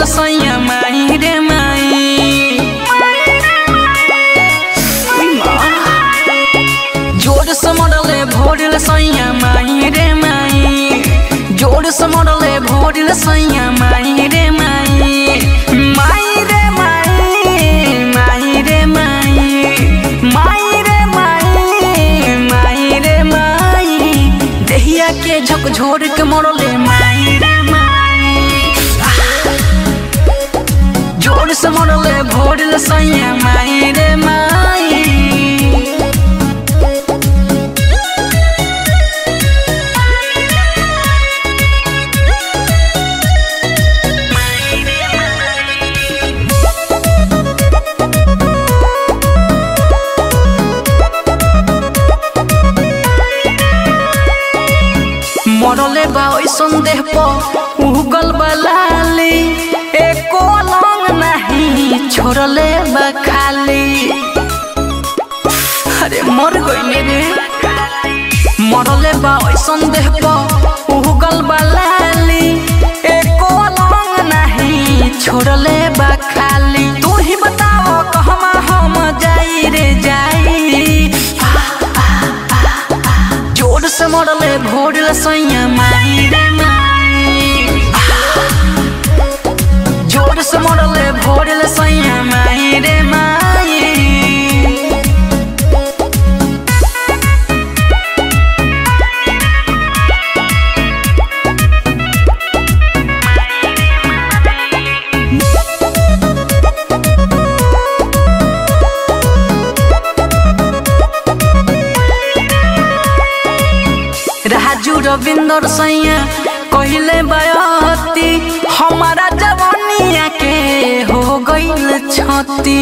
सैया माई रे माई उई माँ। जोर से मरले भोरल सैया माई रे माई जोर से मरले भोरल सैया माई रे माई माई रे माई माई रे माई माई रे माई माई रे माई देहिया के झकझोर के मरले माई रे माई जोर से मरले भोरल सैया माई रे माई मरले बा ओइसन देह पर उगल बलाली एको लंग नहीं छोड़ले बा खाली अरे मर गइले रे मरले बा ओइसन देह पर उगल बलाली एको लंग नहीं छोड़ले बा खाली तू ही बताओ कहमा हम जाई रे जाई जोर से मरले भोरल सैया माई रे माई जोर से मरले भोरल सैया माई रे माई राजू रविंदर सैया कहले बयती हमारा जवानिया के हो गईल छती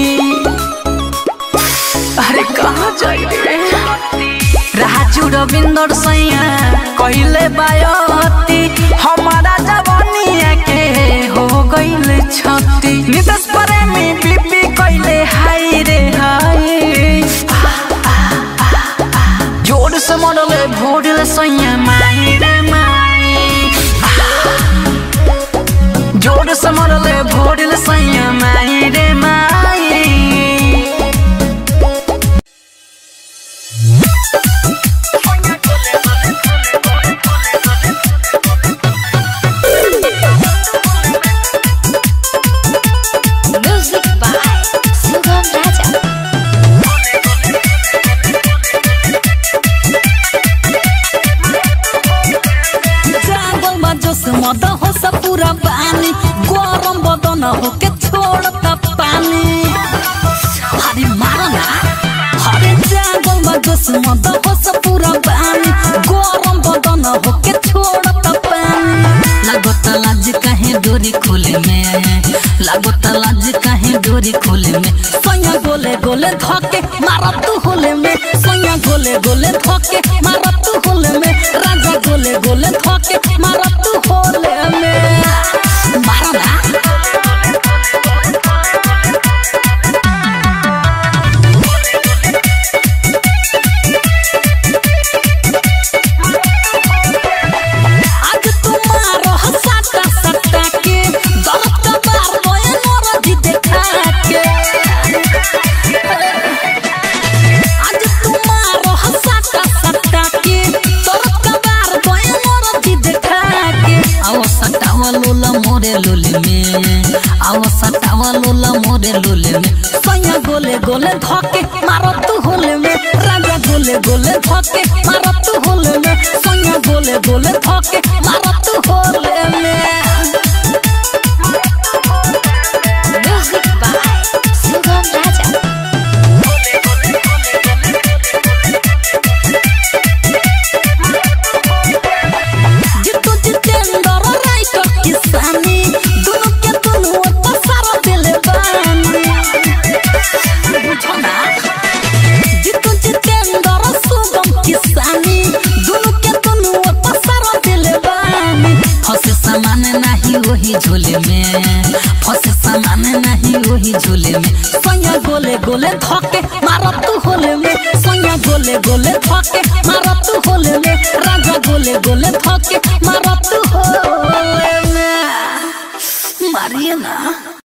अरे कहाँ जाई रे राजू रविंदर सैया कहले बयती हमारा जवानिया के हो गईल छती नितस प्रेमी बीपी कहले हाय रे हाय जोर से मरले भोरल सैया माई रे माई जोर से मरले भोरल सैया माई रे माई Music by Sugam Raja. जागल बा जोश मद हो सब पूरा पानी गरम बदन हो के छोड़ता पानी अरे मारो ना अरे जागल बा जोश मद हो सब पूरा पानी गरम बदन हो के छोड़ता पानी लागत लाज काहे डोरी खोले में लागत लाज काहे डोरी खोले में सैया गोले गोले धके मारत तू होले में सैया गोले गोले धके मारत तू होले में राजा गोले गोले धके मारत तू होले में मारा ना आज तुम्हारो हसाता सत्ता के दर्द का बार मोए मोर जी देखा के आज तुम्हारो हसाता सत्ता के दर्द का बार मोए मोर जी देखा के आओ सटावा लोला मोरे लोले में आओ सटावा लोला मोरे लोले में सैया गोले गोले धके मारो तू होले में राजा गोले गोले धके मारो तू होले में सैया गोले गोले धके मारो तू होले में Music by Sugam Raja. जितु जितेंद्र राइटर किसानी दोनों के दोनों पसार दिले बानी बुझो ना जितु जितेंद्र सुगम किसानी दोनों के दोनों पसार दिले बानी फसे सामान नहीं वही झोले में फसे सामान नहीं वही झोले में सैया गोले गोले धके मारत तू होले में सैया गोले गोले धके मारत तू होले में राजा गोले गोले धके मारत तू होले में मारिए ना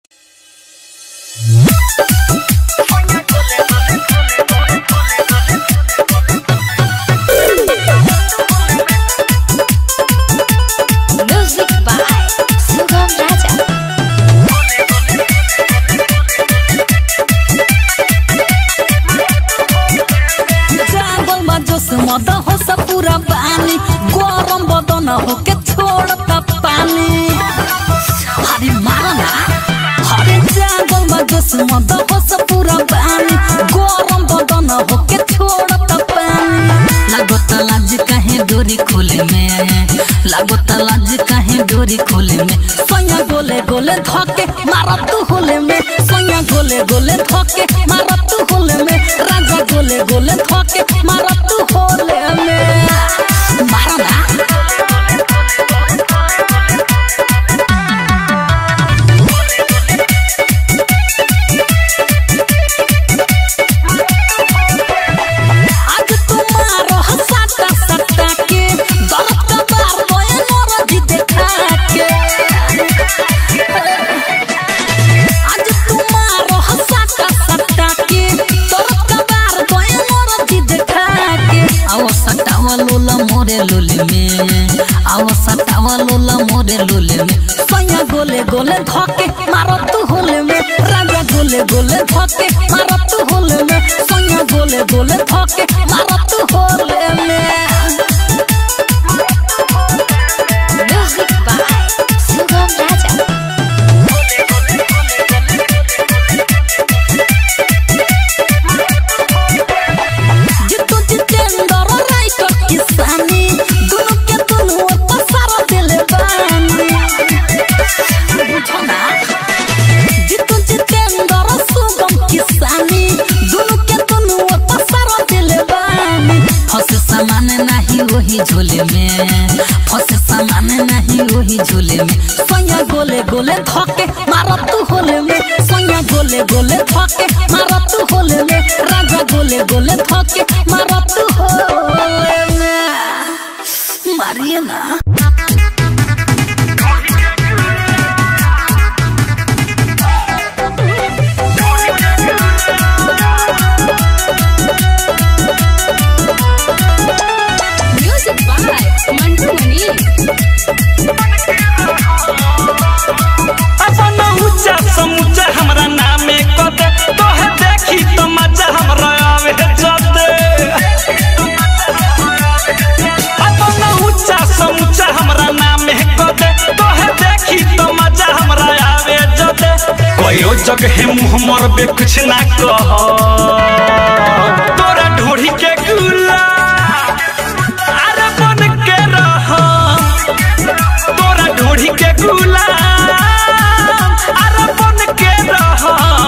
Music by Sugam Raja. जागल बा जोश मद हो सब पूरा पानी गरम बदन हो के छोड़ता पानी अरे मारा ना अरे जागल बा जोश मद हो सब पूरा पानी गरम बदन हो के छोड़ता पानी लागत लाज काहे डोरी खोले में लागत लाज काहे डोरी खोले में सैया गोले गोले धके मारा तू होले में सैया गोले गोले धके मारा तू होले में राजा गोले गोले धके मारा तू होले में मारा ना आज तुम्हारो हसाता सत्ता के दर्द का बार बोए मोर जी देखा के आज तुम्हारो हसाता सत्ता के दर्द का बार बोए मोर जी देखा के आओ सटावा लोला मोरे लोले में आओ सटावा लोला मोरे लोले में सैया गोले गोले धके मारो तू होले में राजा गोले गोले धके मारो तू होले में सैया गोले गोले धके मारो तू होले में Music by Sugam Raja. जितु जितेंद्र राइटर किसानी दोनों के दोनों पसार दिले बानी बुझो ना जितु जितेंद्र सुगम किसानी दोनों के दोनों पसार दिले बानी फसे सामान नहीं वही झोले में फसे सामान नहीं वही झोले में सैया गोले गोले धके मारा तू होले में सैया गोले गोले धके मारा तू होले में राजा गोले गोले धके मारा तू होले में मारिए ना Music by Mantu Mani. अपन ऊंचा समूचा हमरा नामे कदे तोहे देखी तो मजा हमरा आवे जदे अपन ऊंचा समूचा हमरा नामे कदे तोहे देखी तो मजा हमरा आवे जदे कयो जगह मुंह मरबे कुछ ना कह तोरा ढोढ़ी के गुला अरे बन के रह तोरा ढोढ़ी के गुलाम अरे बन के रह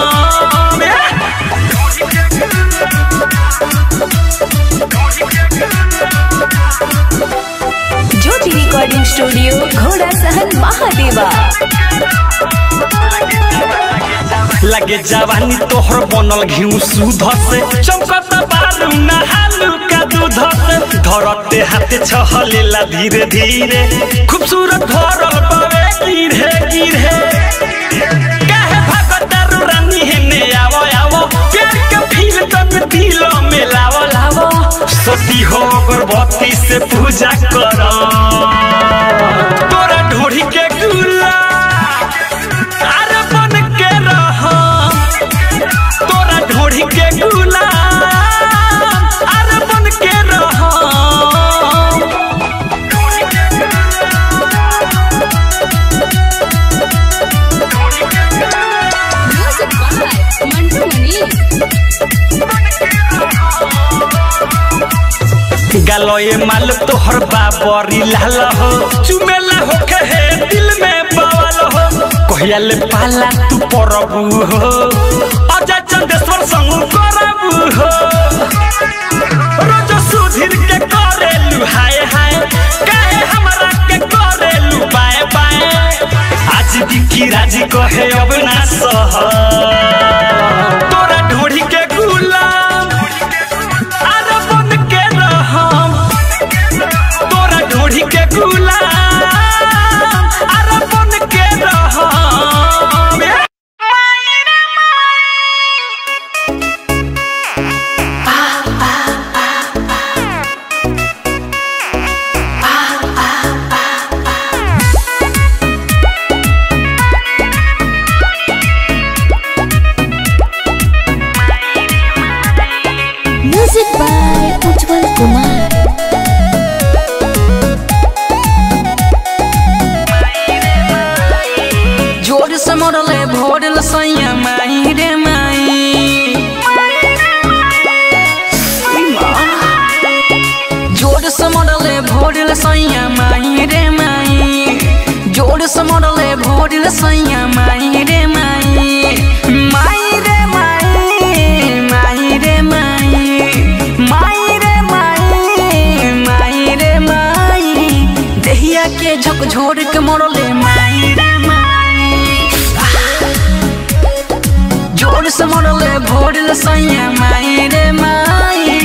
ज्योति रिकॉर्डिंग स्टूडियो घोड़ा सहन महादेवा लगे जवानी तोहर बनल घिउ सुध से चमकत बारू नहालू का दूध से धरते हाथे छहलेला धीरे धीरे खूबसूरत भरल पावे गिरे गिरे काहे भागतारू रानी हेने आवो आवो प्यार के फील तन दिल में लावो लावो सती हो अगरबत्ती से पूजा कर तोरा ढोढ़ी के गुला अरे बन के रह तोरा ढोढ़ी के गुलाम अरे बन के रह Music by Mantu Mani. गलोए माल तोहर बाबरी लाल हो चुमेला हो कहे दिल में बवाल हो कहिया ले पाला तू परबू हो अजय चंदेश्वर संग करबू हो रोज सुधीर के करेलू हाय हाय काहे हमरा के करेलू बाय बाय आज दिखी राजी कहे अब ना सह तोरा ढोढ़ी के गुलाम अरे बन के रहम तोरा ढोढ़ी के गुलाम अरे बन के रहम भोरल सैया माई रे माई उई माँ। जोर से मरले भोरल सैया माई रे माई जोर से मरले भोरल सैया माई रे माई माई रे माई माई रे माई माई रे माई माई रे माई देहिया के झकझोर के मरले माई रे माई जोर से मरले भोरल सैया माई रे माई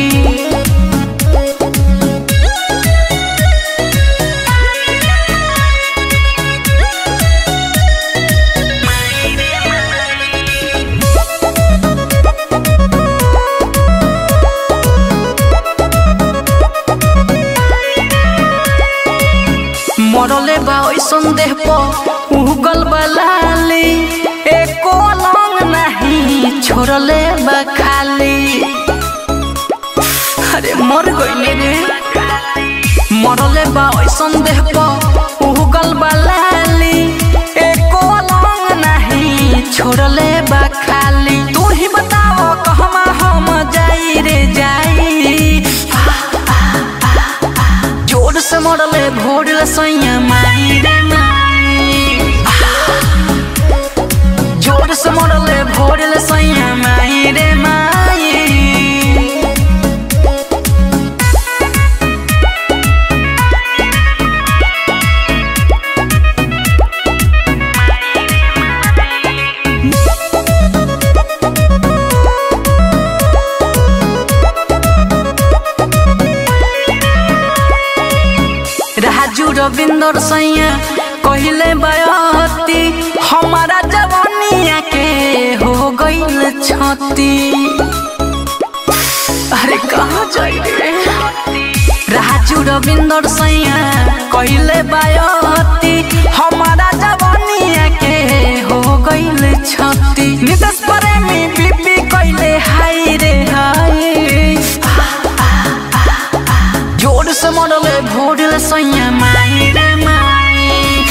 मरले बा ओइसन देह पर उगल बलाली एको लंग नहीं छोड़ले बा खाली अरे मर गइले रे मरले बा ओइसन देह पर उगल बलाली एको लंग नहीं छोड़ले बा खाली तू ही बताओ कहमा हम जाई रे जाई जोर से मरले भोरले सैया माई रे माई जोर से मरले भोरले सैया माई रे माई राजू रविंदर सैया कहले बयती हमारा जवानिया के हो गईल छती अरे कहाँ जाई रे राजू रविंदर सैया कहले बयती हमारा जवानिया के हो गईल छती नितेश प्रेमी बीपी कहले हाय रे हाय जोर से मरले भोरले सैया माई रे माई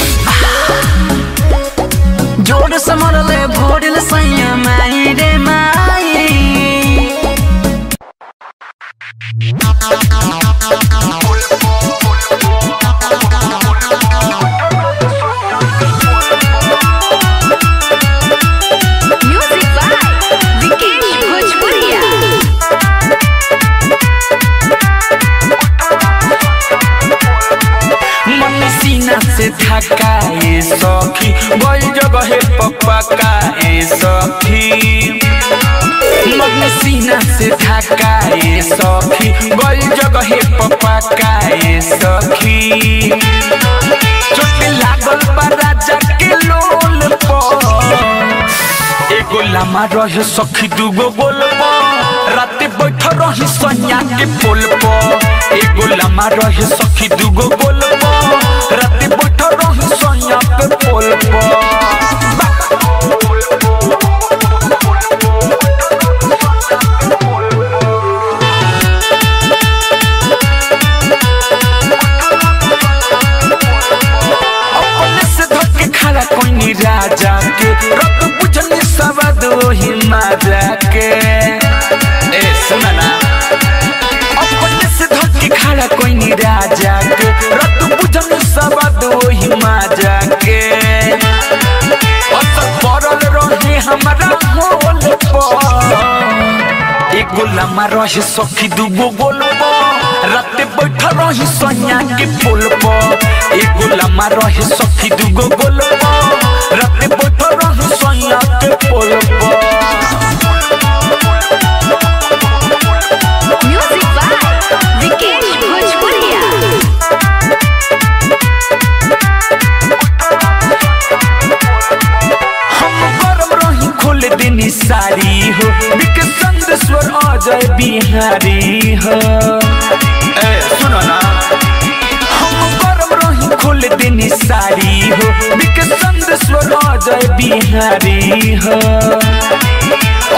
जोर से मरले भोरले सैया माई रे माई म्यूजिक बाय विकेश भोजपुरिया मन सीना से थकाए सखी गई जगह पपकाए सखी मन सीना से थकाए सखी गई जगह पपकाए सखी चोट लागल बा राजा के लोल पर एगो लामा रहे सखी दूगो गोल राते बैठ रही सैया के पोल पर एगो लामा रहे सखी दूगो गोल राते बैठ रही सैया के पोल पर अपने से धोके खड़ा कोई राजा के रब बुझने सवाद वही माजा के ए सुना ना अपने से धोके खड़ा कोई राजा के रब बुझने सवाद वही माजा के असर पड़ल रहे हमारा मोल पर एगो लामा रहे सखी दूगो गोल राते बैठ रही सैया के पोल पर एगो लामा रहे सखी दूगो गोल राते बैठ रही सैया के पोल पर म्यूजिक बाय विकेश भोजपुरिया हम गरम रही खोल देनी सारी हो बिक संदेश्वर अजय बिहारी हो ए सुनो ना हम गरम रही खोल देनी सारी हो बिक संदेश्वर अजय बिहारी हो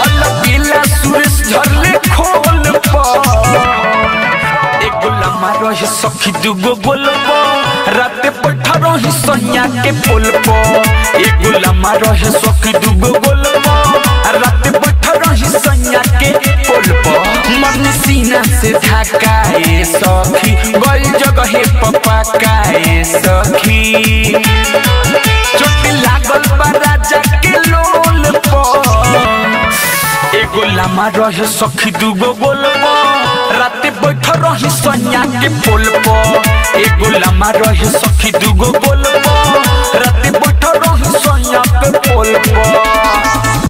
अलग सुरेश झरले खोल पर एगो लम्हा रहे सखी दुगो गोलपो राते बैठा रही सैया के पोल पो एगो लम्हा रहे सखी दुगो गोलपो राते बैठा रही सैया के पोल पो मन सीना से धकाए सखी गई जगह पपा काए सखी चोट लागल बा राजा के लोल पर एगो लामा रहे सखी दूगो गोलपो राते बैठ रही सैया के पोल पो एगो लामा रहे सखी दूगो गोलपो राते बैठ रही सैया के पोल पो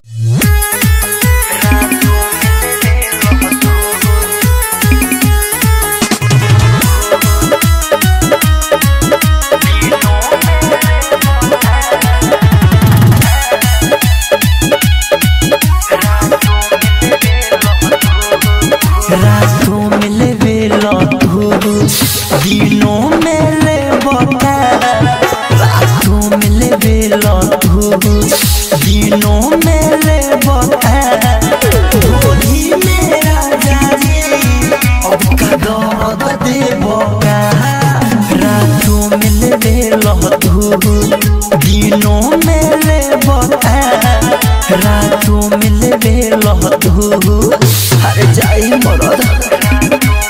रातों में लेवे लतू दिनों में ले बता रातों में लेवे लतू दिनों में ले बता गोली मेरा जाने अब का दर्द दे बका रातों में लेवे लतू दिनों में ले बता रातों में लेवे लतू अरे जाई मरद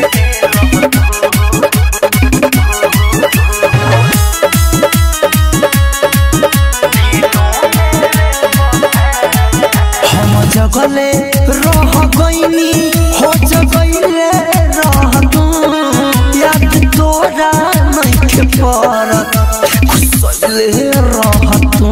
हम जगले रह गईनी हो जगले रह तू याद तोरा नहीं के परत खुसले रह तू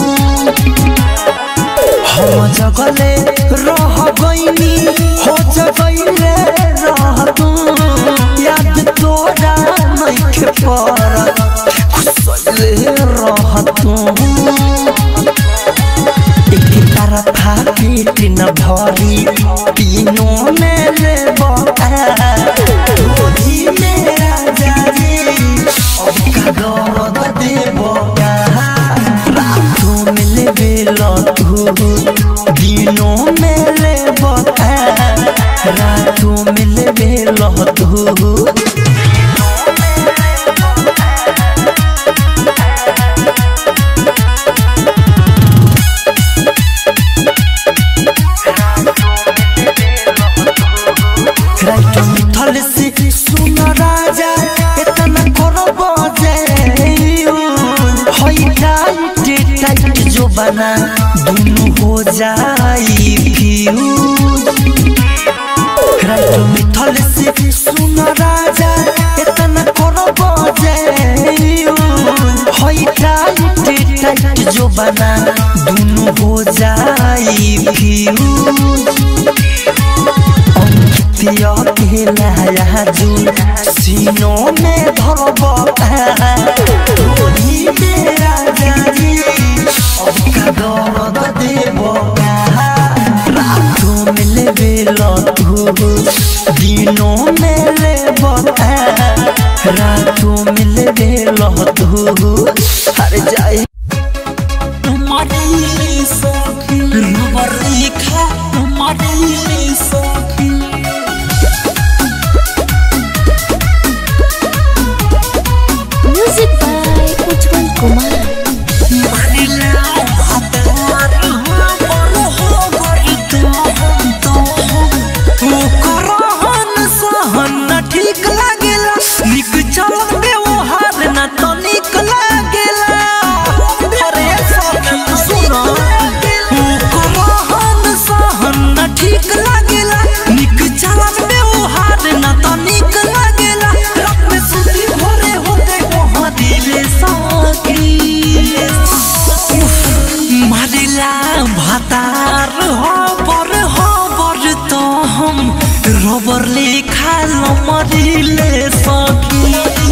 हम जगले रह गईनी हो जगले रह तू याद तोरा नहीं के परत खुसले रह तू एक तरफा पेट न भरी तीनों में ले गोदी मेरा जाने अब का दर्द देबो रातों में ले बेलतू दिनों में ले रातों में ले बेलतू राइट मिथल से सुन राजा इतना करो बजे होई टाइट टाइट जो बना दोनों हो जाई फ्यूज राइट मिथल से सुन राजा इतना करो बजे होई टाइट टाइट जो बना दोनों हो जाई फ्यूज अंकितिया के लाया जुन सीनों में धरब गोली मेरा जानी अब का दर्द देब रातों में लेबे लतू दिनों में लेब रातों में लेबे लतू अरे जाए तुम्हारी सखी रबर रेखा तुम्हारी सखी म्यूजिक बाय उज्जवल कुमार ठीक लागेला निक चलत व्यवहार न तो निक लागेला अरे सखी सुनो रहन सहन न ठीक लागेला निक चलत व्यवहार न तो निक लागेला रात में सुती भोरे होते वहाँ दिले सखी मारिला भातार हबर हबर तो हम रबर लेखा मरिले सखी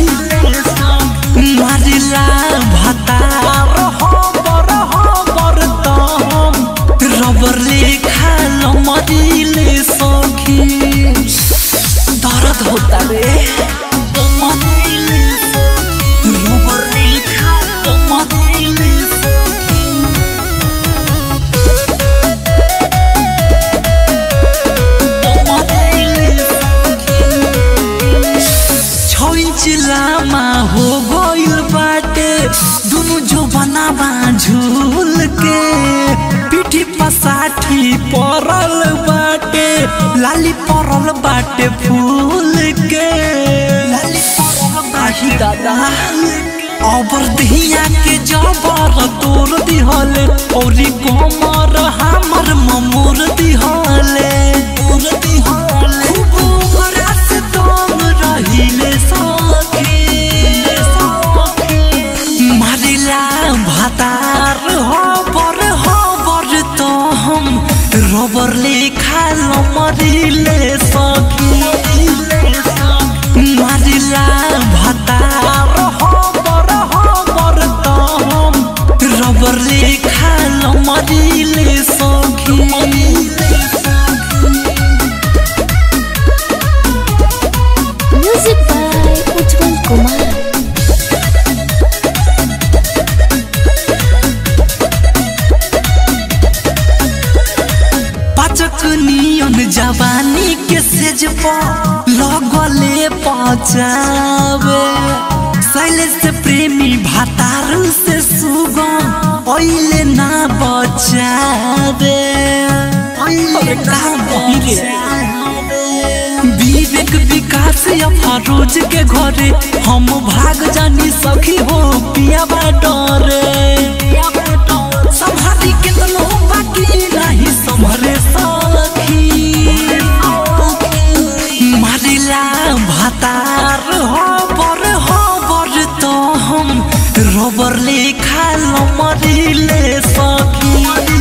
मारिला भातार हबर हबर तो हम रबर लेखा मरिले सखी दर्द होता रे मरिले सखी रबर लेखा मरिले सखी पड़ल बाटे फूल के आही दादा अबर दहिया के जबर तोर दिहले औरी कमर हमर ममोर दिहले तोर दिहले खूब ओकरा से तुम रहिले सखी मारिला भातार हबर हबर तो हम रबर लेखा मरिले सखी मारिला भातार हबर हबर तो हम रबर लेखा मरिले सखी म्यूजिक बाय उज्जवल कुमार पाचक नियन जवानी के सेज पर लगले पचावे शैलेश से प्रेमी भातार से सुगम ओइले ना बचावे ओइले ना बचावे विवेक विकास रोज के घरे हम भाग जानी सखी हो पिया डरे संभारी कितनो बाकी नहीं संभरे सखी मारिला भातार हबर हबर तो हम रबर लेखा मरिले सखी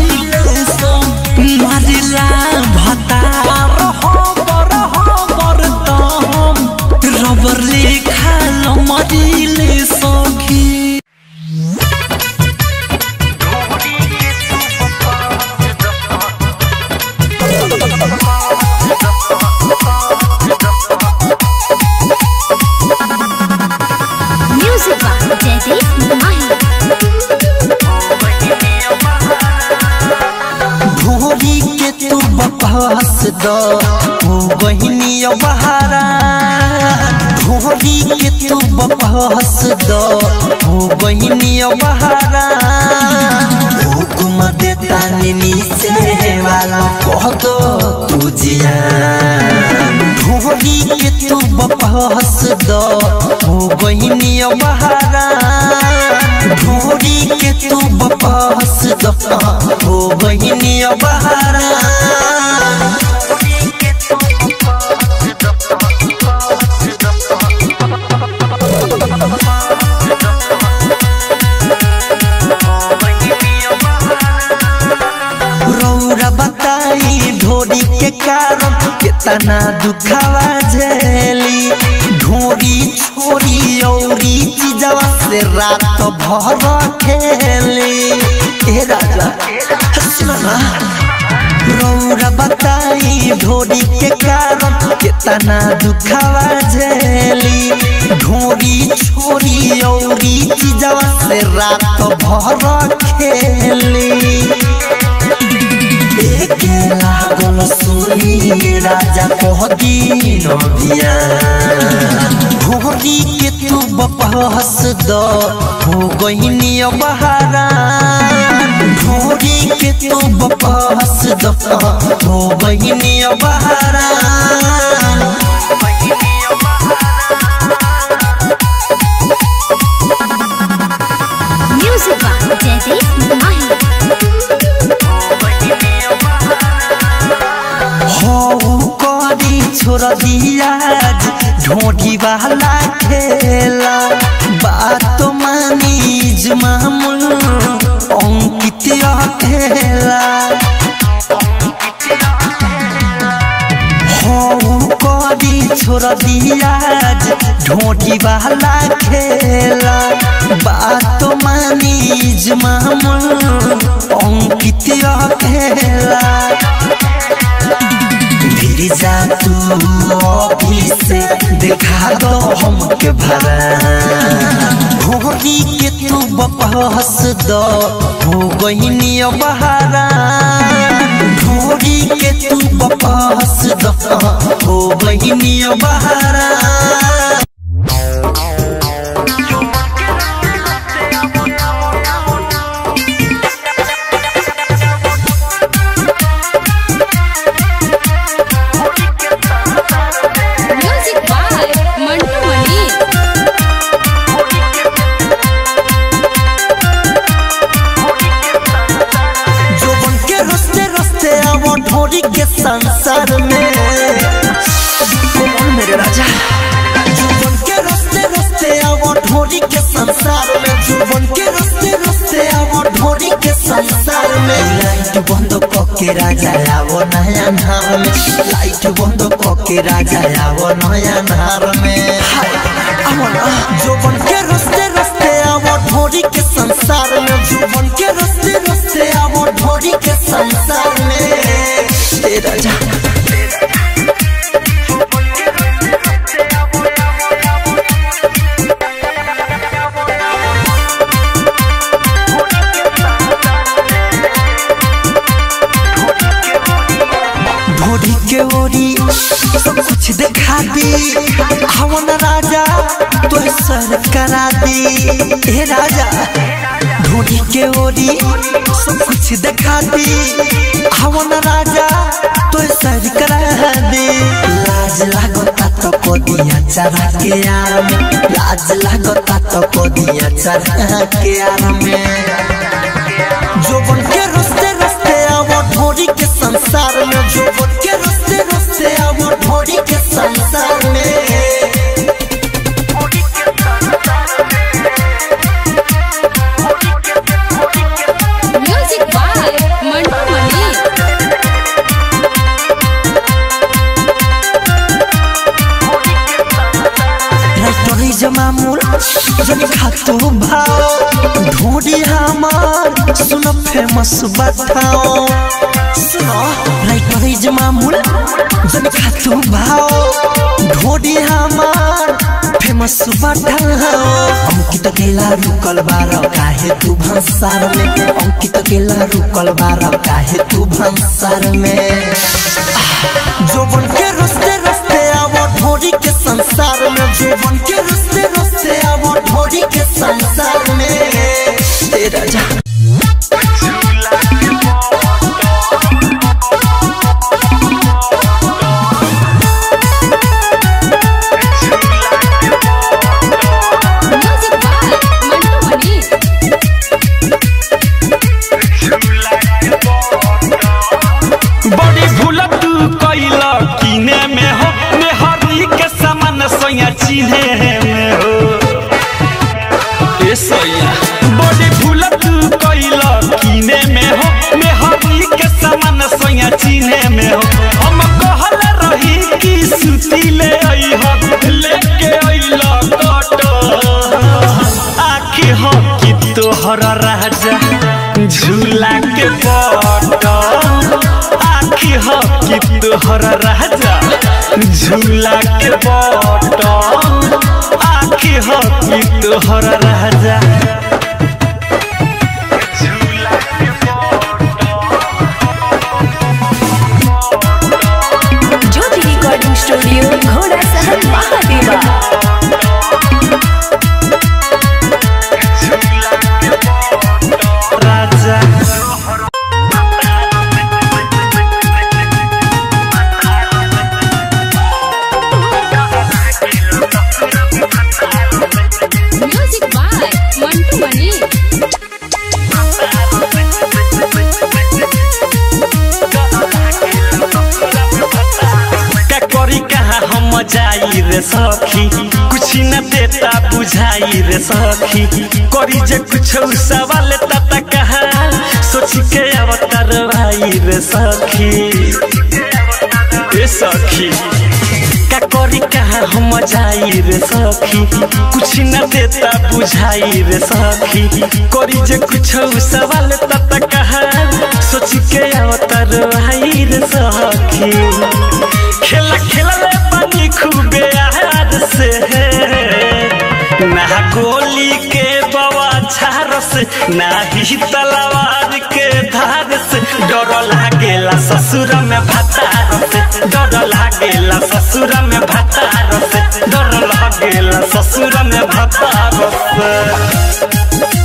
मारिला भातार हबर हबर तो हम रबर लेखा मरिले सखी म्यूजिक बाय जयदीप माही भोरी के तू बकवास दो ओ बहिनी बहारा भोरी के तू बकवास दो ओ बहिनी बहारा हुकुम देता निनी से वाला कह दो तू जिया भोरी के तू बकवास दो ओ बहिनी बहारा भोरी के तू बकवास दो ओ बहिनी बहारा रौरा बताई ढोरी के कारण कितना दुखावा झेली ढोरी छोरी औरी चीजवा से रात भर खेली ए राजा सुना ना रौरा बताई ढोरी के कारण कितना दुखावा झेली ढोरी छोरी औरी चीजवा से रात भर खेली देखे लागल सुनी राजा कह दीन बिया भोरी के तू बपहस द हो गईनी बहारा भोरी के तू बपहस द हो गईनी बहारा म्यूजिक बाय जयदीप माही हो करी छोड़ दिया ढोटी वाला खेला बात मानी मामूल अंकित खेला हो करी छोड़ दिया ढोटी वाला खेला बात मानी मामूल अंकित खेला फिर जा तू ऑफिस से दिखा दो हमके भरा भोरी के तू बपहस दो हो गईनी बहारा भोरी के तू बपहस दो हो गईनी बहारा संसार में कौन मेरे राजा जुबन के रस्ते रस्ते आवो ढोरी के संसार में जुबन के रस्ते रस्ते आवो ढोरी के संसार में लाइट बंद के राजा आवो नया नार में लाइट बंद के राजा आवो नया नार में आवो ना जुबन के रस्ते रस्ते आवो ढोरी के संसार में जुबन के रस्ते रस्ते आवो ढोरी के संसार में ए राजा ढोरी के ओरी सब कुछ दिखा दी हवन राजा तो सर करा दी हे राजा ढोरी के ओरी सब कुछ दिखा दी हवन राजा तो सर करा दी लाज लागता तो को दिया चरा के यार में लाज लागता तो को दिया चरा के यार में जोबन के रस्ते रस्ते आवो ढोरी के संसार में जोबन के रस्ते रस्ते आवो ढोरी के संसार में म्यूजिक बाय मंटू मनी राइटरी जमामुल जनी खातो भाव ढोरी हमार सुनो फेमस बताओ सुनो राइटरी जमामुल जनी खातो भाव ढोरी हमार फेमस बताओ अंकित केला रुकल बार काहे तू भंसार में अंकित केला रुकल बार काहे तू भंसार में जोबन के रस्ते रस्ते आवो ढोरी के संसार में जोबन के रस्ते रस्ते आवो ढोरी के संसार में ए राजा म्यूजिक बाय मंटू मनी बड़ी भूल तू कैल किने में हो मेहरी के समान सोया चिन्हे में हो ए सोया बड़ी भूल तू कैल किने में हो मेहरी के समान सोया चिन्हे में हो हम कहल रही कि सुती ले आई हो लेके आइल कटो आखी हो कि तोहर राजा झूला के पट आखी हो कि तोहर राजा झूला के पट आखी हो कि तोहर राजा ज्योति रिकॉर्डिंग स्टूडियो घोड़ा सहन महादेवा राजा म्यूजिक बाय मंटू मनी का करी कहाँ हम जाई रे सखी कुछ न देता बुझाई रे सखी करी जे कुछ सवाल तता कहा सोच के अवतार भाई रे सखी ए सखी का करी कहाँ हम जाई रे सखी कुछ न देता बुझाई रे सखी करी जे कुछ सवाल तता कहा सोच के अवतार भाई रे सखी खेला खेलले पानी खूबे याद से ना गोली के बवा झार से ना ही तलवार के धार से डर लागेला ससुर में भतार से डर लागेला ससुर में भतार से डर लागेला ससुर में भतार से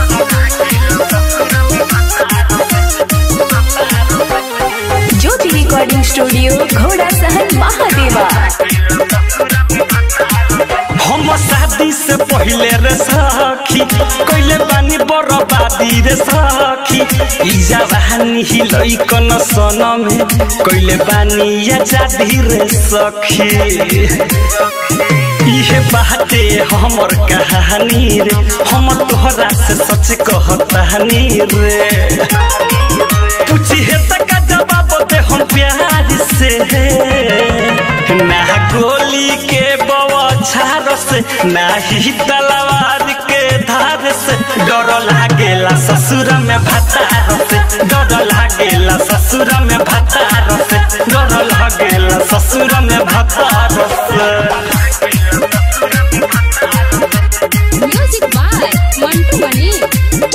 ज्योति रिकॉर्डिंग स्टूडियो घोड़ा सहन महादेवा हम शादी शादी से पहले रे सखी कइले बानी बरबादी रे सखी ई जवानी ही लइकन सनम कइले बानी आजादी रे सखी इहे बाते हमर कहानी रे हम तोहरा से सच कहतानी रे पूछिए तक जवाब दे हम प्यार से ना गोली के बवछार से ना ही तलवार के धार से डर लागेला ससुर में भतार से डर लागेला ससुर में भतार से डर लागेला ससुर में भतार से म्यूजिक बाय मंटू मनी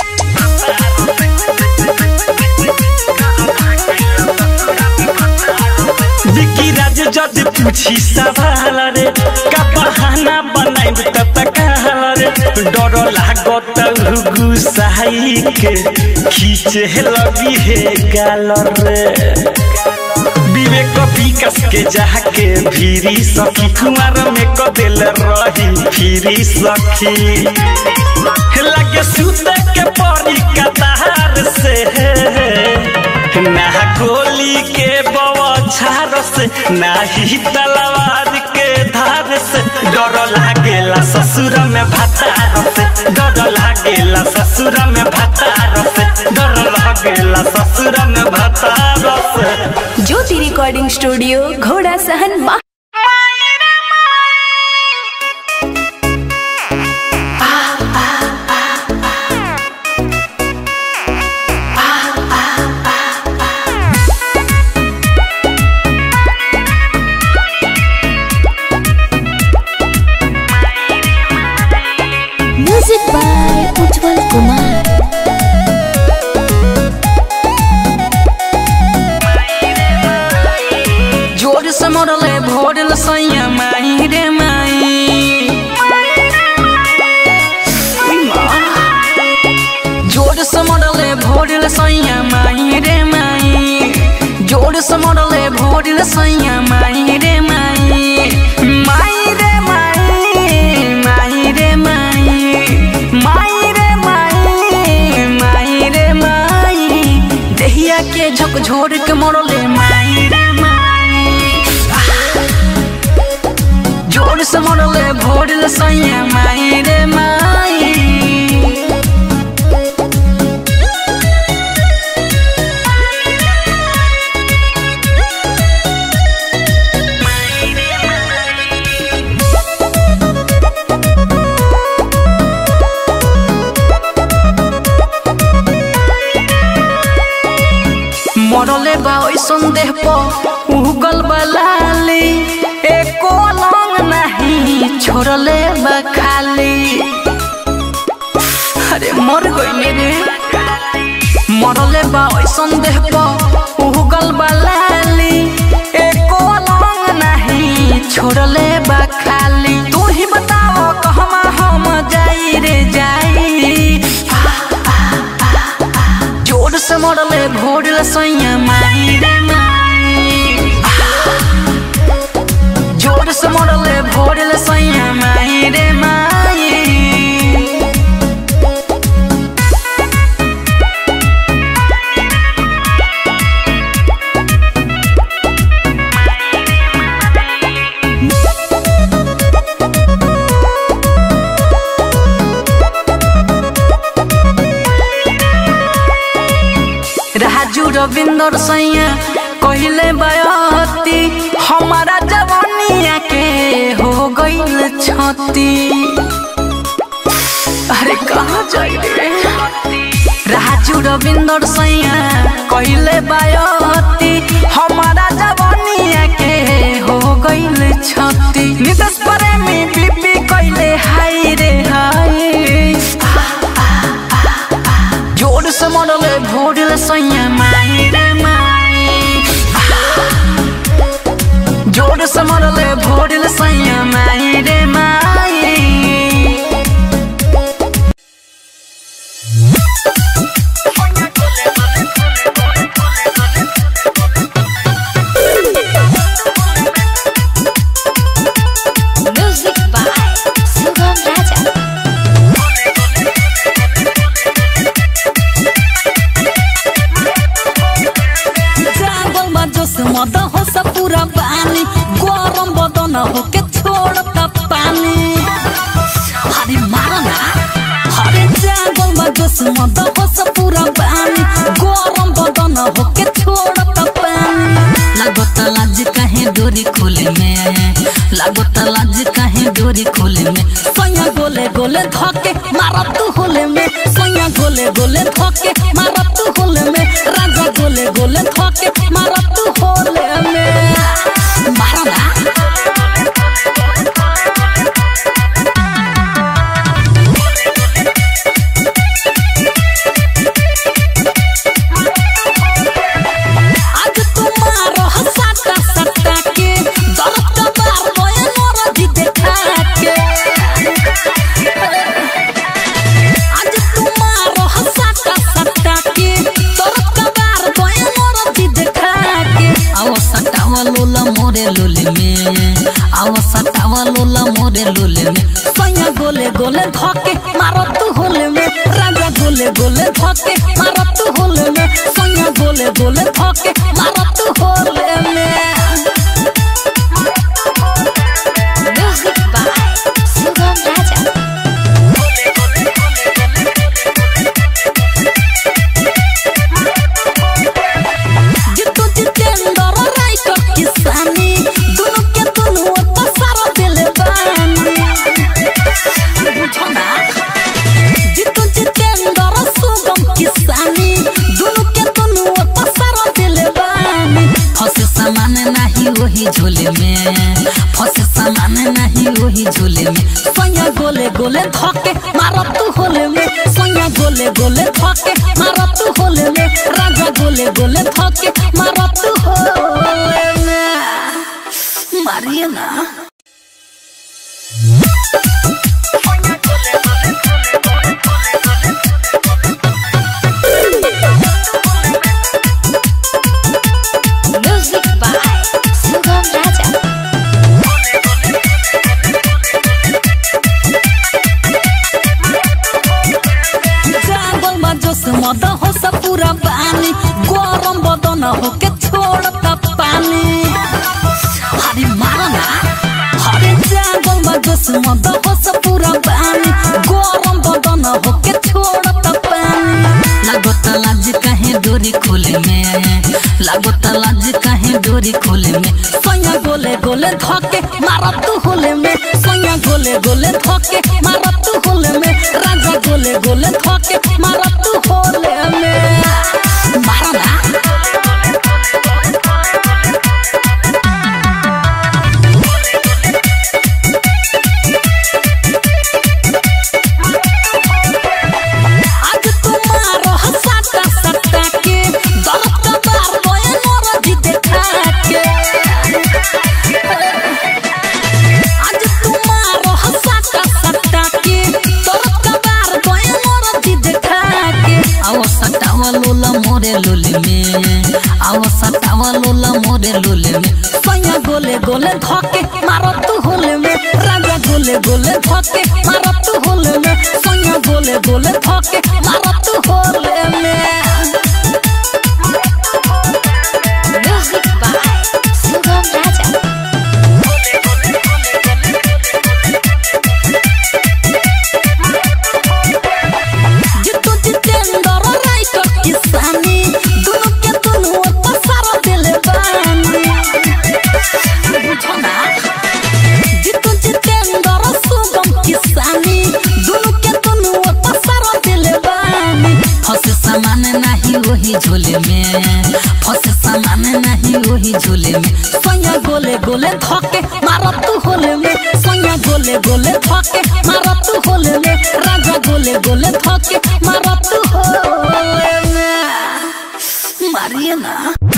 विकी राज जद पूछी सवाल रे का बहाना बनाइब त तकाल रे डर लागत गुसाई के खींचे लगी हे गाल रे विवेक विकास के जाके भीरी सखी कुमार में कदेल रही फिरी सखी लगे सुते के परी कतार से ना गोली के बवछार से ना ही तलवार के धार से डर लागेला ससुर में भतार से डर लागेला ससुर में भतार से डर लागेला ससुर में भतार से ज्योति रिकॉर्डिंग स्टूडियो घोड़ा सहन मा म्यूजिक बाय उज्जवल कुमार जोर से मरले भोरल सैया माई रे माई उई माँ। जोर से मरले भोरल सैया माई रे माई जोर से मरले भोरल सैया माई रे माई माई रे माई माई रे माई माई रे माई माई रे माई देहिया के झकझोर के मरले माई रे माई जोर से मरले भोरल सैया माई रे माई मरले बा ओइसन देह पर उगल बलाली एको लंग नहीं छोड़ले बा खाली अरे मर गइले रे मरले बा ओइसन देह पर उगल बलाली एको लंग नहीं छोड़ले बा खाली तू ही बताओ कहमा हम जाई रे जाई जोर से मरले भोरल सैया माई रे माई जोर से मरले भोरल सैया माई रे माई राजू रविंदर सैया कहले बयती हमारा जवानिया के हो गईल छती अरे कहाँ जाई रे राजू रविंदर सैया कहले बयती हमारा जवानिया के हो गईल छती नितेश प्रेमी बीपी कहले हाय रे हाय जोर से मरले भोरल सैया माई रे माई जोर से मरले भोरल सैया माई रे माई म्यूजिक बाय सुगम होके छोड़ता पानी हरे मारना हरे जागल में जोश मद होस पूरा पानी गरम बदन होके छोड़ता पानी लागत लाज काहे डोरी खोले में लागत लाज काहे डोरी खोले में सोया गोले गोले धके मारत तू होले में सोया गोले गोले धके मारत तू होले में राजा गोले गोले धके मारत तू होले में मारना आज तुम्हारो हसाता सत्ता के दर्द का बार बोए मोरा जी देखा के आज तुम्हारो हसाता सत्ता के दर्द का बार बोए मोरा जी देखा के आओ सटावा लोला मोरे लोले में आओ सटावा लोला मोरे लोले में सैया गोले गोले धके मारो तू होले में राजा गोले गोले धके मारो तू होले में सैया गोले गोले धके मारो तू होले में Music by Sugam Raja. जितु जितेंद्र राइटर किसानी दोनों के दोनों पसार दिले बानी बुझो ना जितु जितेंद्र सुगम किसानी दोनों के दोनों पसार दिले बानी फसे सामान नहीं वही झोले में फसे सामान नहीं वही झोले में सोया गोले गोले धके मारो तू होले में सोया गोले गोले धके मारो तू होले में राजा गोले गोले धके मारो तू होले में मारिए ना Music by Sugam Raja. जागल में जोश मद हो सब पूरा पानी गरम बदन होके छोड़ता पानी हरे मारना हरे जागल में जोश मद हो सब पूरा पानी गरम बदन होके छोड़ता पानी लागत लाज काहे डोरी खोले में लागत लाज काहे डोरी खोले में सोया गोले गोले धके मारत तू होले में सोया गोले गोले धके मारत तू होले में राजा गोले गोले धके मारत तू होले में मारना आज तुम्हारो हसाता सत्ता के दर्द का बार बोए मोरा जी देखा के आज तुम्हारो हसाता सत्ता के दर्द का बार बोए मोरा जी देखा के आओ सटावा लोला मोरे लोले में आओ सटावा लोला मोरे लोले में सैया गोले गोले धके मारो तू होले में राजा गोले गोले धके मारो तू होले में सैया गोले गोले धके मारो तू होले में Music by Sugam Raja. जितु जितेंद्र राइटर किसानी दोनों के दोनों पसार दिले बानी बुझो ना जितु जितेंद्र सुगम किसानी दोनों के दोनों पसार दिले बानी फसे सामान नहीं वही झोले में फसे सामान नहीं वही झोले में सोया गोले गोले धके मारत तू होले में सोया गोले गोले धके मारत तू होले में राजा गोले गोले धके मारत तू होले में मारिए ना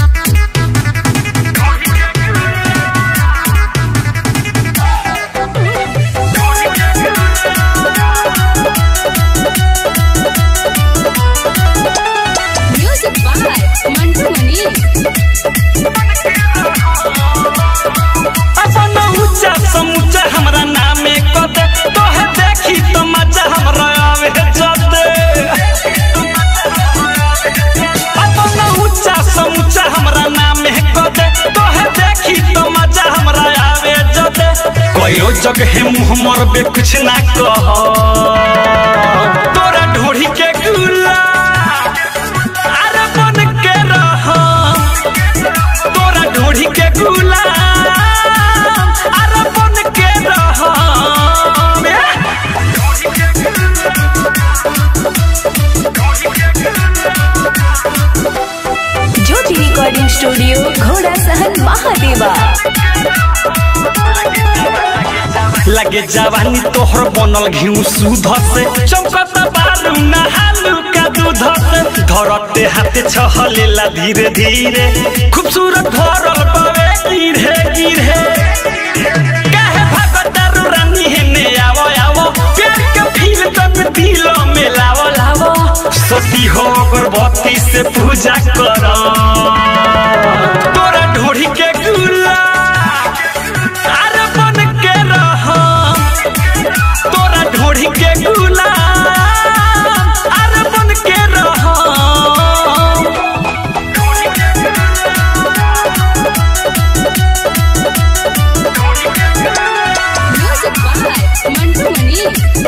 Music by Mantu Mani. अपन ऊंचा समूचा हमरा नामे कद तोहे देखी तो मजा हमरा आवे जद अपन ऊंचा समूचा हमरा जगह मुँह मरबे कुछ ना कह तोरा ढोढ़ी के गुला अरे बन के रह तोरा ढोढ़ी के गुला अरे बन के रह ज्योति रिकॉर्डिंग स्टूडियो घोड़ा सहन महादेवा लगे जवानी तोहर बनल घिउ सूध से चमकत बारू नहालू का दूध से धरते हाथे छहलेला धीरे धीरे खूबसूरत भरल पावे गिरे गिरे काहे भगतारू रानी हेने आवो आवो प्यार के फील तन दिल में लावो लावो सती हो अगरबत्ती से पूजा कर तोरा ढोढ़ी के गुला अरे बन के रह तोरा ढोढ़ी के गुलाम अरे बन के रह म्यूजिक बाय मंटू मनी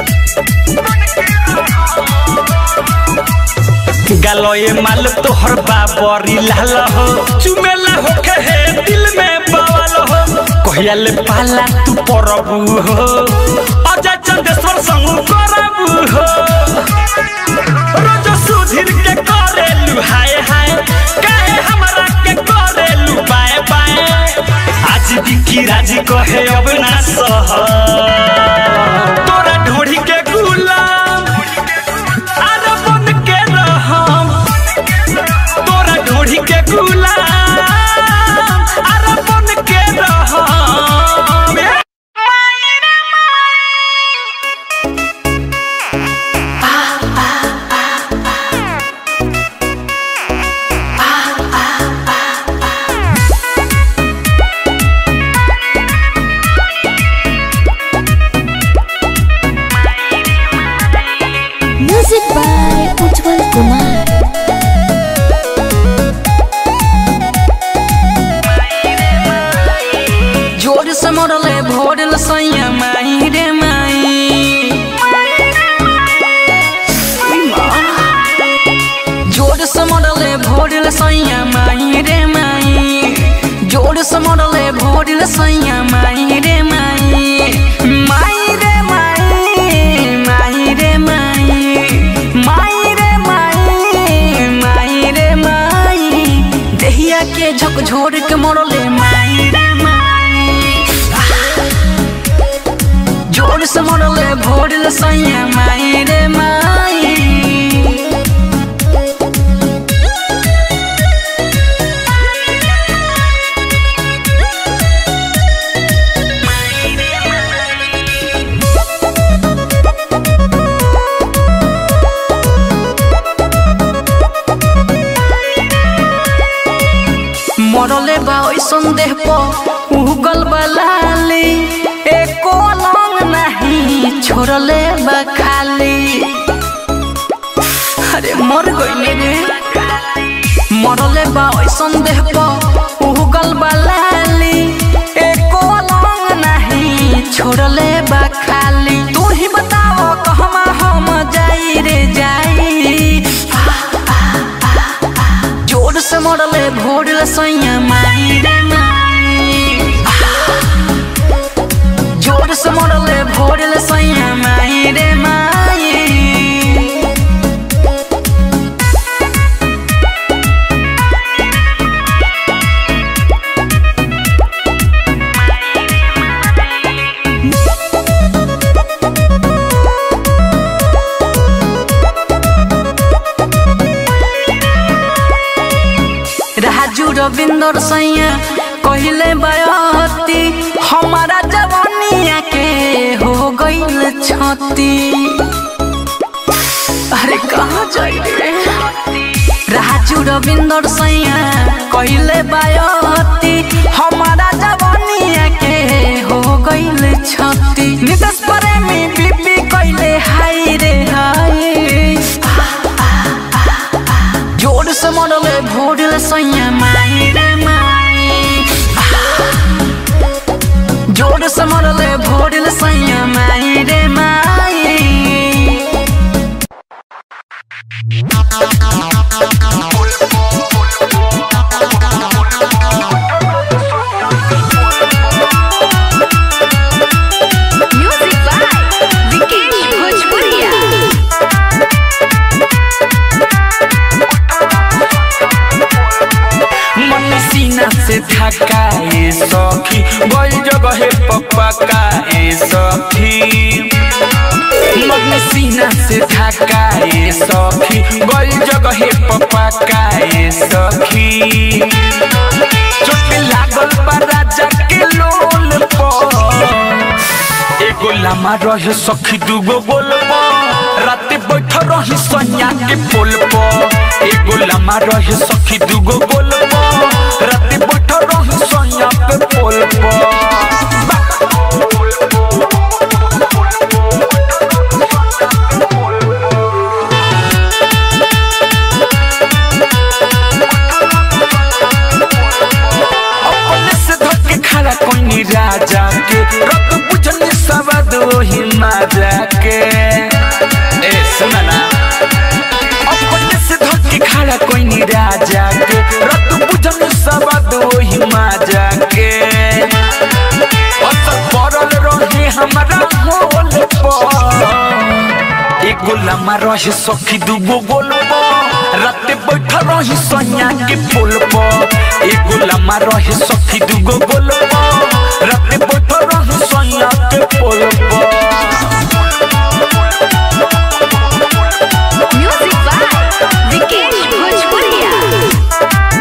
गलोए माल तोहर बाबरी लाल हो चुमेला होके हे दिल में बवाल हो कहिया ले पाला तू परबू हो अजय चंदेश्वर संग करबू हो रोज सुधीर के करेलू हाय हाय काहे हमरा के करेलू बाय बाय आज बिकी राजी कहे अब ना सह तोरा ढोढ़ी के गुलाम अरे बन के रहम तोरा ढोढ़ी के गुलाम अरे बन के रहम म्यूजिक बाय उज्जवल कुमार जोर से मरले भोरल सैया माई रे माई उई माँ। जोर से मरले भोरल सैया माई रे माई जोर से मरले भोरल सैया माई रे माई माई रे माई माई रे माई माई रे माई माई रे माई देहिया के झकझोर के मरले माई रे माई जोर से मरले भोरल सैया माई रे माई मरले बा ओइसन देह पर उगल बलाली एको लंग नहीं छोड़ले बा खाली अरे मर गइले रे मरले बा ओइसन देह पर उगल बलाली एको लंग नहीं छोड़ले बा खाली तू ही बताओ कहमा हम जाई रे जाई जोर से मरले भोरले सैया माई रे माई जोर से मरले भोरले सैया माई रे माई राजू रविंदर सैया कहले बयती हमारा जवानिया के हो गईल छती अरे कहाँ जाइए राजू रविंदर सैया कहले बयती हमारा जवानिया के हो गईल छती नितेश प्रेमी बीबी कहले हाय रे हाय जोर से मरले भोरले सैया माई रे माई जोर से मरले भोरल सैया माई रे माई म्यूजिक बाय विकेश भोजपुरिया मन सीना से थकाए सखी गई जगह पपकाए सखी मन सीना से थकाए सखी गई जगह पपकाए सखी चोट लागल बा राजा के लोल पर एगो लामा रहे सखी दूगो बोल राते बैठ रही सैया के पोल पर एगो लामा रहे सखी दूगो बोल राते बैठ रही सैया के पोल पर अपने से धक्के खड़ा कोई राजा के रत बुझने सवाद वही माजा के ए सुना ना अपने से धक्के खड़ा कोई राजा के रत बुझने सवाद वही माजा के असर पड़ल रहे हमारा मोल पर एगो लम्हा रहे सखी दूगो गोल राते बैठ रही सैया के पोल पर एगो लम्हा रहे सखी दूगो गोल राते बैठ रही सैया के पोल पर म्यूजिक बाय विकेश भोजपुरिया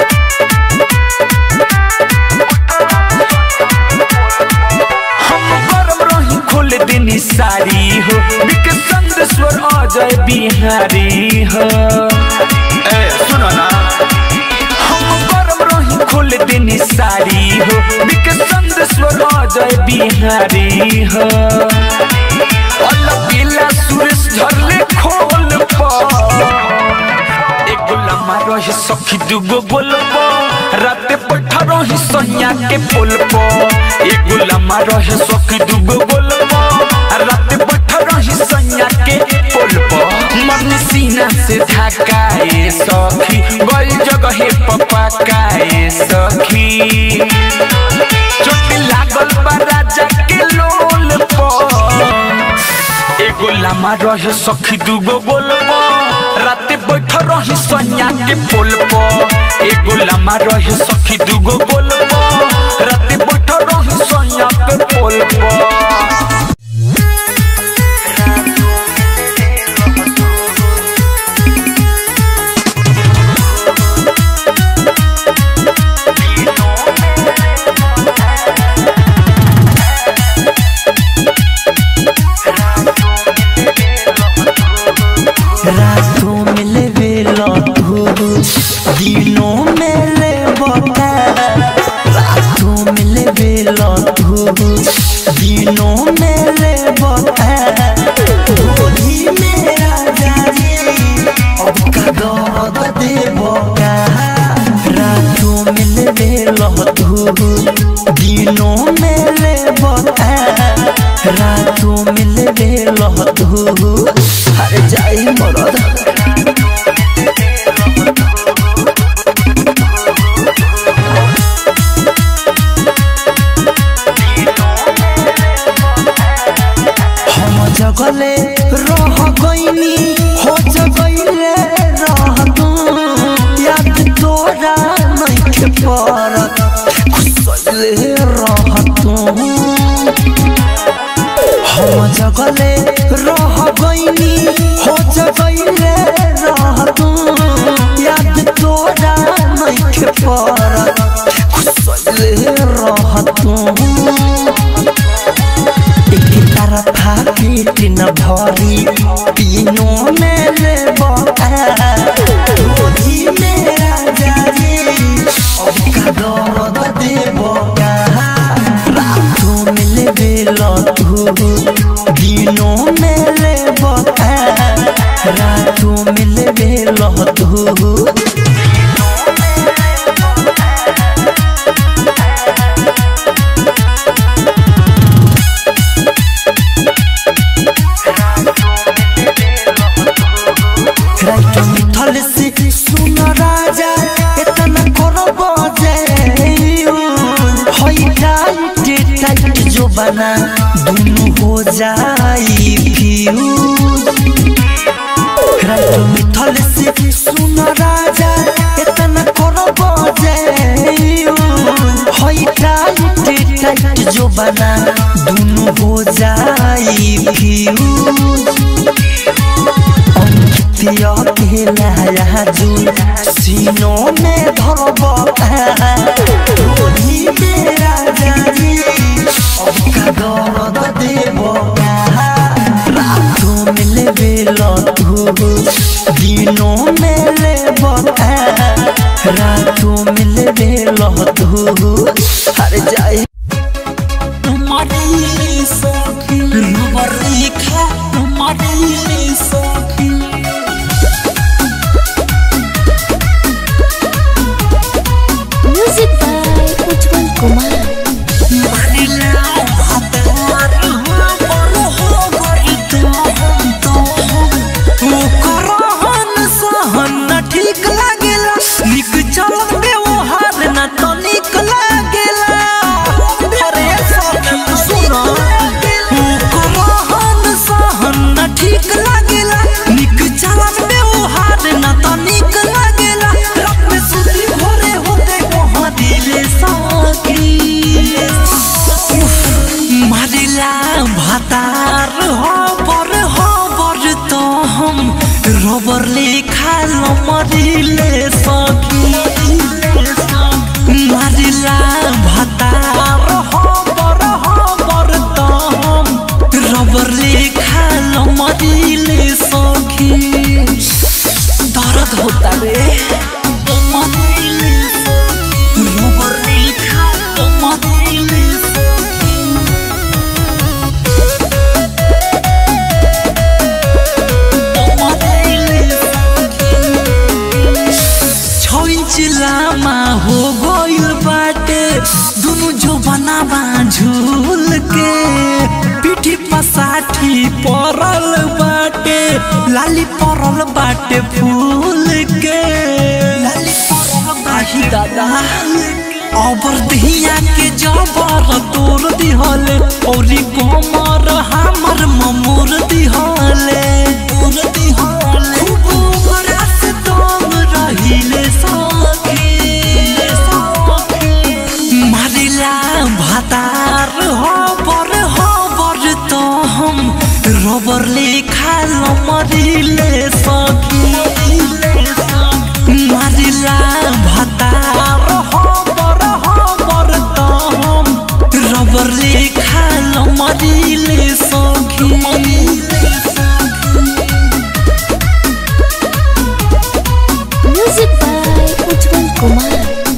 हम गरम रही खोल देनी सारी हो बिके संदेश्वर अजय बिहारी हो ए सुनो ना हम गरम रही खोल देनी सारी हो बिके संदेश्वर अजय बिहारी हो अल्लाह पीला सुरेश झरले खोल पर एगो लम्हा रही सखी दूगो गोल राते बैठ रही सैया के पोल पर एगो लम्हा रही सखी दूगो गोल राते बैठ रही सैया के पोल पर मन सीना से धकाए सखी गई जगह पपकाए सखी चोट लागल बा राजा के लोल पर एगो लामा रहे सखी दूगो बोल राते बैठ रही सैया के पोल पर एगो लामा रहे सखी दूगो बोल राते बैठ रही सैया के पोल पर रातों में ले बेलो तू दिनों में ले बता रातों में ले बेलो तू दिनों में ले बता होली में राजा जी अब का दर्द दे बका रातों में ले बेलो तू दिनों में ले बता रातों में ले बेलो तू हर जाई मरद हम जगले रह गईनी हो जगले रह तू याद तोरा नहीं परत खुसले रह तू हम जगले रह गईनी हो जगले रह तू याद तोरा नहीं परत खुसले रह तू एक तरफा पेट न भरी तीनों में ले होली में राजा जी अब का दर्द दे रातों में ले बेलो तू दिनों में ले रातों में ले बेलो तू बना दुनु हो जाई फ्यूज रात मिथल से सुन राजा इतना करो बजे होई टाइट टाइट जो बना दुनु हो जाई फ्यूज अंकितिया के नया जुल सीनों में धरब ढोली में राजा जी अब का दर्द देबो रातों में लेबे लतू दिनों में लेबो रातों में लेबे लतू हर जाए तुम्हारी सखी रबर लिखा तुम्हारी सखी म्यूजिक बाय उज्जवल कुमार ठीक लागेला निक चलन व्यवहार न तो निक लागेला अरे सखी सुन रहन सहन न ठीक लागेला निक चलन व्यवहार न तो निक लागेला रात में सुती भोरे होते वहाँ दिले सखी मारिला भातार हो बर हो बर तो हम रबर लेखा मरिले सखी मारिला भातार हो बर हो बर तो हम रबर लेखा मरिले सखी दर्द होता रे मरिले सखी रबर लेखा मरिले सखी छ इंच लामा हो गइल बाटे दुनु जो बनावा झूल के पीठी पसाठी परल बाटे लाली परल बाटे फूल के लाली परल बाही दादा अबर दहिया के जबर तोर दिहले औरी कमर हमर ममोर दिहले तोर दिहले खूब ओकरा से तंग रहिले सखी मारिला भातार हो बर हो बर तो हम रबर लेखा मरिले सखी मारिला भातार हो बर हो बर तो हम रबर लेखा मरिले सखी म्यूजिक बाय उज्जवल कुमार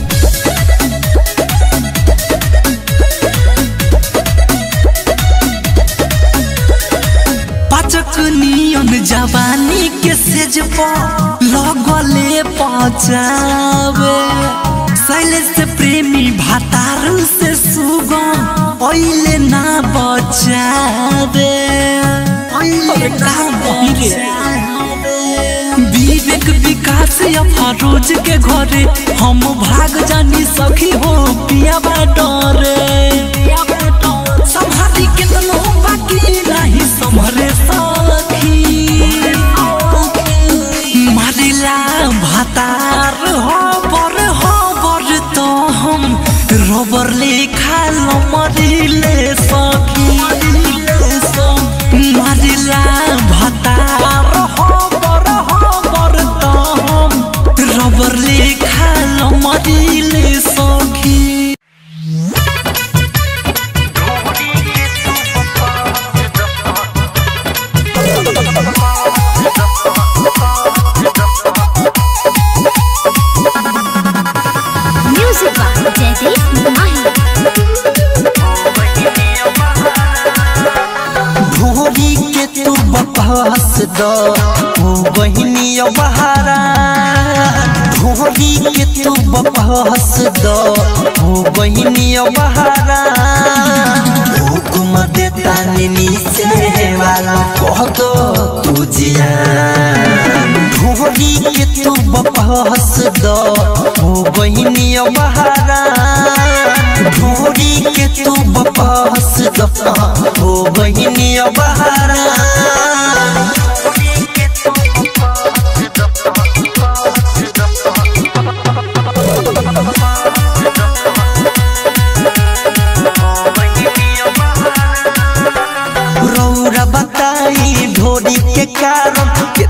पाचक नियन जवानी के सेज पर लगले पचावे शैलेश से प्रेमी भातार से सुगम ओइले ना बचावे ओइले ना बचावे विवेक विकास या फरोज के घरे हम भाग जानी सखी हो पिया डरे संभाली के तनो बाकी नहीं संभरे सखी मारिला भातार हो बर हो बर तो हम रबर लेखा मरिले सखी मारिला भातार हो बर हो बर तो हम रबर लेखा मरिले सखी म्यूजिक बाय जयदीप माही भोरी के तू बकवास द ओ बहिनी बहारा भोरी के तू बकवास द ओ बहिनी बहारा हुकुम देता निनी से वाला कह दो तू जिया भोरी के तू बकवास द ओ बहिनी बहारा भोरी के तू बकवास द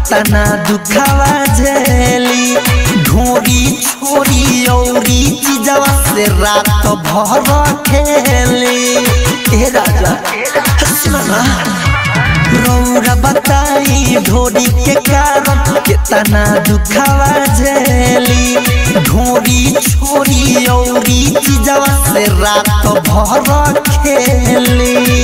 कितना दुखावा झेली ढोरी छोरी औरी चीजवा से रात भर खेली ए राजा सुना ना रौरा बताई ढोरी के कारण कितना दुखावा झेली ढोरी छोरी औरी चीजवा से रात भर खेली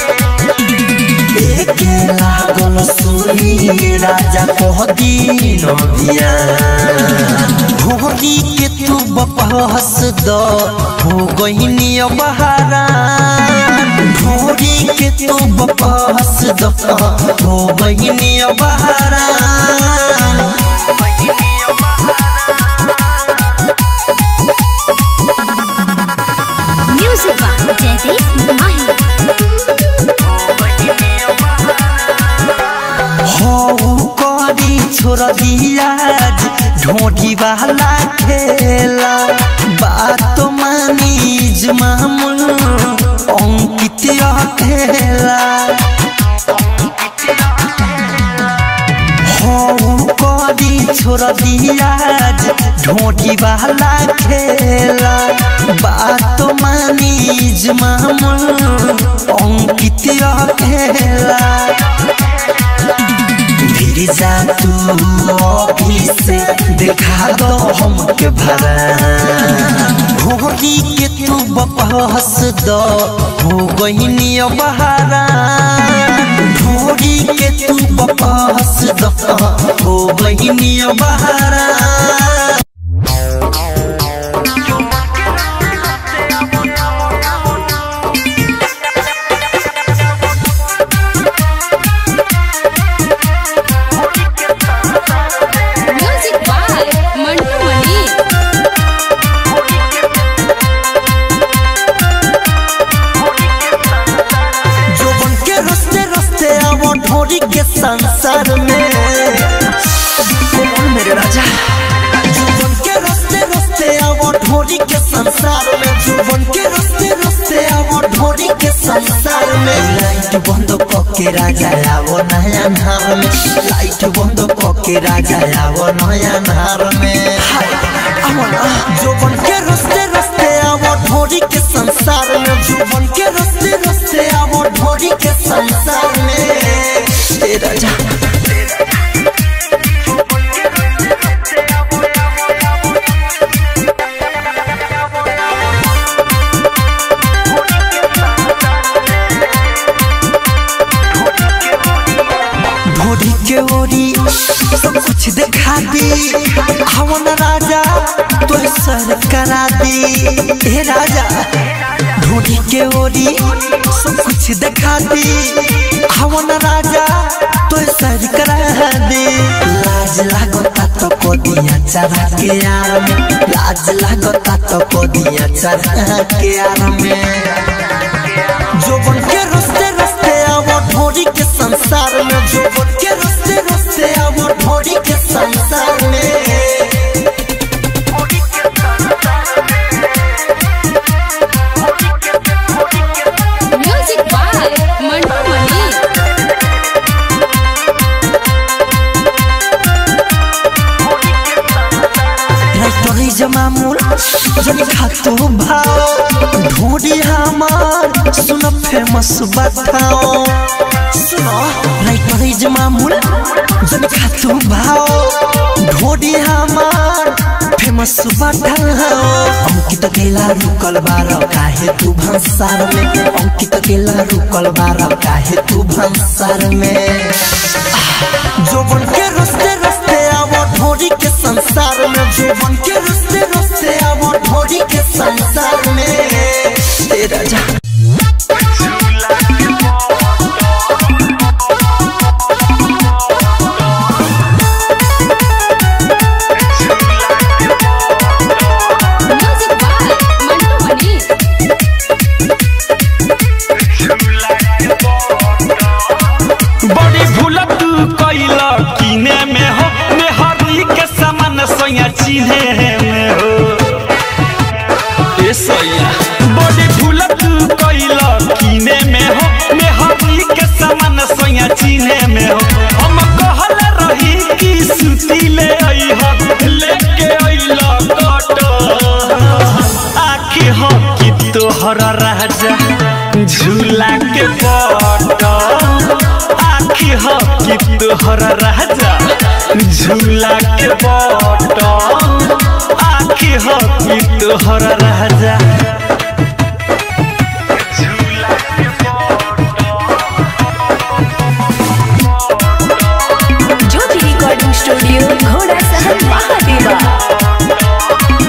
एके लागल सुनी राजा कह दीन बिया ढोरी के तू बपहस द हो गईनी बहारा ढोरी के तू बपहस द हो गईनी बहारा म्यूजिक बाय जयदीप माही हो करी छोड़ दिया ढोटी वाला खेला बात मानी मामूल अंकित खेला हो करी छोड़ दिया ढोटी वाला खेला बात मानी मामूल अंकित खेला फिर जा तू ऑफिस से देखा दो हमके भरा भोरी के तू बपहस दो हो गईनी बहारा भोरी के तू बपहस दो हो गईनी बहारा म्यूजिक बाय मंटू मनी जोबन के रस्ते रस्ते आवो ढोरी के संसार में कौन मेरे राजा जोबन के रस्ते रस्ते आवो ढोरी के संसार में जोबन के रस्ते रस्ते आवो ढोरी के संसार में लाइट बंद के राजा आवो नया नार में लाइट बंद के राजा आवो नया नार में हाय, आवो ना। जोबन के रस्ते रस्ते आवो ढोरी के संसार में जोबन के रस्ते रस्ते आवो ढोरी के संसार में ए राजा ढोरी के ओरी सब कुछ दिखा दी हवन राजा तो सर करा दी हे राजा ढोरी के ओरी सब कुछ दिखा दी हवन राजा तो सर करा दी लाज लागता तो को दिया चढ़ा के यार में लाज लागता तो को दिया चढ़ा के यार में जोबन के रस्ते रस्ते आवो ढोरी के संसार में जोबन के रस्ते रस्ते आवो ढोरी के संसार में म्यूजिक बाय मंटू मनी राइटरी जमामुल जनी खातो भाव ढोरी हमार सुन फेमस बताओ सुनो राइटरी जमामुल जनी खातो भाव ढोरी हमार फेमस बताओ अंकित केला रुकल बार काहे तू भंसार में अंकित केला रुकल बार काहे तू भंसार में जोबन के रस्ते रस्ते आवो ढोरी के संसार में जोबन के रस्ते रस्ते आवो ढोरी के संसार में ए राजा म्यूजिक बाय मंटू मनी बड़ी भूल तू कैल किने में हो मेहरी के समान सोया चिन्हे में हो तोहर राजा झूला के पट आखी हो कि तोहर राजा झूला के पट आखी हो कि तोहर राजा ज्योति रिकॉर्डिंग स्टूडियो घोड़ा सहन महादेवा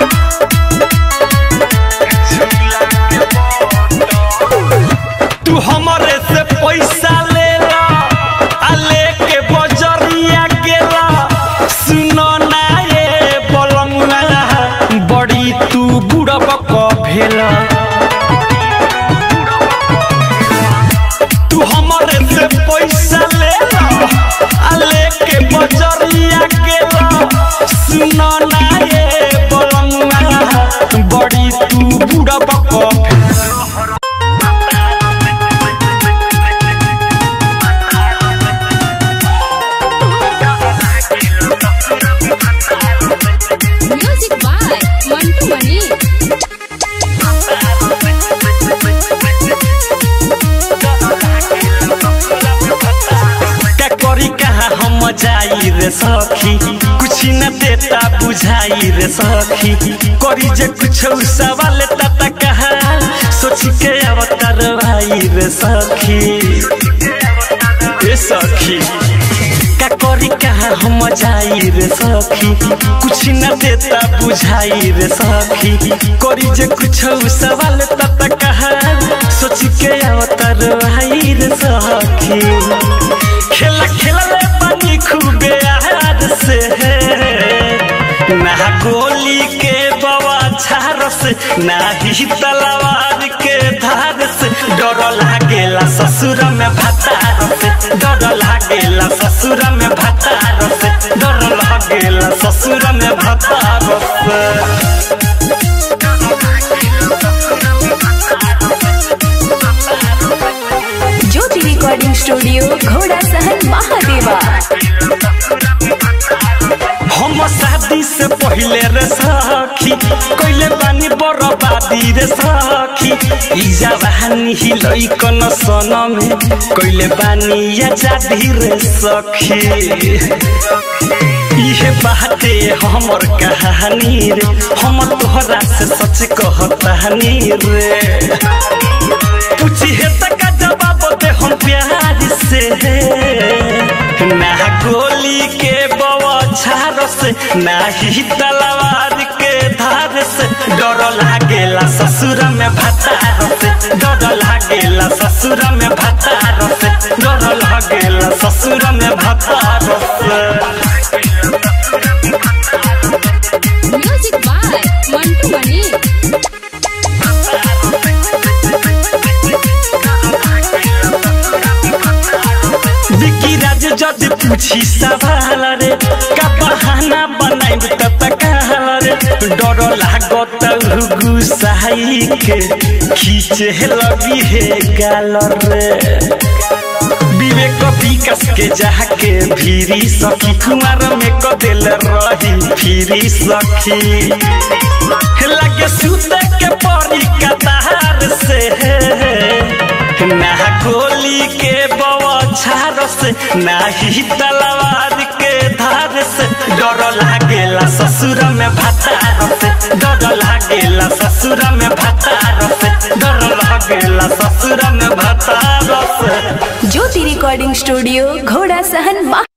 तू हमरे से पैसा ले ला आ लेके बजरिया गेला सुनो ना ये बलमुआ बड़ी तू बुढ़ब क भेला तू हमरे से पैसा ले ला आ लेके बजरिया गेला सुनो ना ये बलमुआ बड़ी तू बुढ़ब क भेला म्यूजिक बाय मंटू मनी का करी कहाँ हम जाई रे सखी कुछ न देता बुझाई रे सखी करी जे कुछ सवाल तता कहा सोच के अवतार भाई रे सखी ए सखी का करी कहाँ हम जाई रे सखी कुछ न देता बुझाई रे सखी करी जे कुछ सवाल तता कहा सोच के अवतार भाई रे सखी खेला खेला ले पानी खूबे आहार से ना गोली के बवा झार से ना ही तलवार के धार से डर लागेला ससुर में भतार से डर लागेला ससुर में भतार से डर लागेला ससुर में भतार से ज्योति रिकॉर्डिंग स्टूडियो घोड़ा सहन महादेवा हम शादी से पहले रे सखी कोइले बानी बर्बादी रे सखी ई जवानी ही लइकन सन में कोइले बानी आजादी रे सखी इहे बाते हमर कहानी रे हम तोहरा से सच कहतानी रे पूछी है तक जवाब दे हम प्यार से ना गोली के बवाछार से ना ही तलवार के धार से डर लागेला ससुर में भतार से डर लागेला ससुर में भतार से डर लागेला ससुर में भतार से म्यूजिक बाय मंटू मनी विकी राज जद पूछी सवाल रे का बहाना बनाइब त तकाल रे डर लागत गुसाई के खींचे लगी हे गाल रे विवेक विकास के जाके भीरी सखी कुमार में क दिल रही फिरी सखी लगे सूत के परी कतार से ना गोली के बवाछार से ना ही तलवार के धार से डर लागेला ससुर में भतार से डर लागेला ससुर में भतार से डर लागेला ससुर में भतार से ज्योति रिकॉर्डिंग स्टूडियो घोड़ा सहन महा